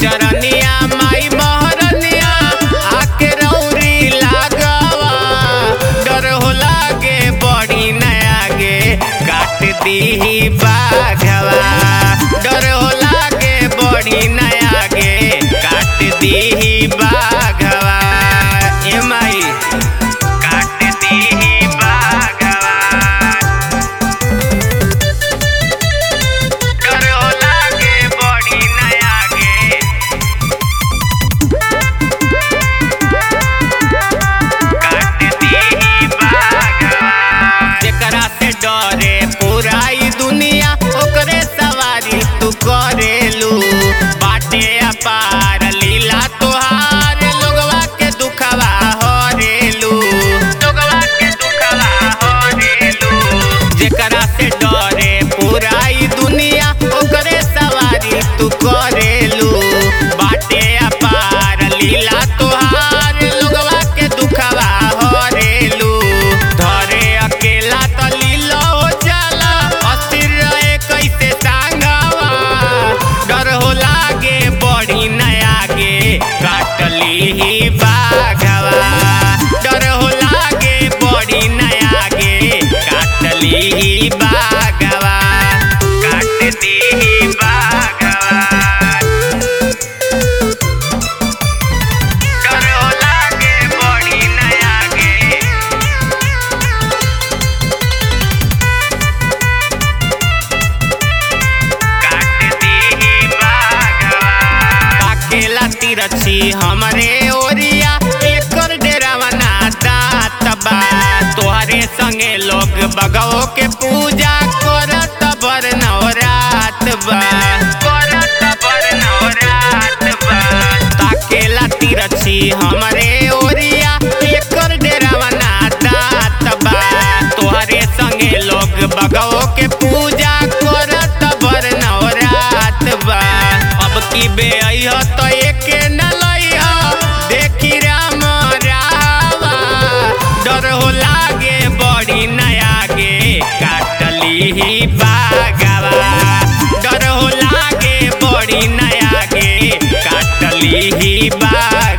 चरनिया माई महरनिया आके रौरी लागवा डर हो लागे बड़ी नयागे काट दीही बाघवा डर हो लागे बड़ी नयागे काट दीही बाघवा ए माई काट दीही बाघवा डर हो लागे बड़ी नयागे काट दीही बाघवा जेकरा से डरे पूरा ई दुनिया ओकरे सवारी तू करेलू बाटे अपार लीला तोहार लोगवा के दुखवा हरेलू लोगवा के दुखवा हरेलू जेकरा से डरे पूरा ई दुनिया ओकरे सवारी तू करेलू बाटे अपार लीला तोहार लोगवा के दुखवा हरेलू धरे अकेला त लीला हो जाला अस्थिर रहे कैसे सांगवा डर हो लागे बड़ी नयागे काटली ही बाघवा डर हो लागे बड़ी नयागे काटली ही बाघवा काटती ही बाघवा डर हो लागे बड़ी नयागे काट दीही बाघवा अकेला तिरछी हमरे ओरिया एकर डेरावा ना दात बा तोहरे संगे लोग बगवो के पूजा करत बर नवरात बा करत बर नवरात बा ताकेला तिरछी हमरे ओरिया एकर डेरावा ना दात बा तोहरे संगे लोग बगवो के पूजा करत बर नवरात बा अब की बे अइह तो एके न लइह देखी राम रावा डर हो लागे बड़ी नयागे काटली ही बागवा डर हो लागे बड़ी नयागे काटली ही बाग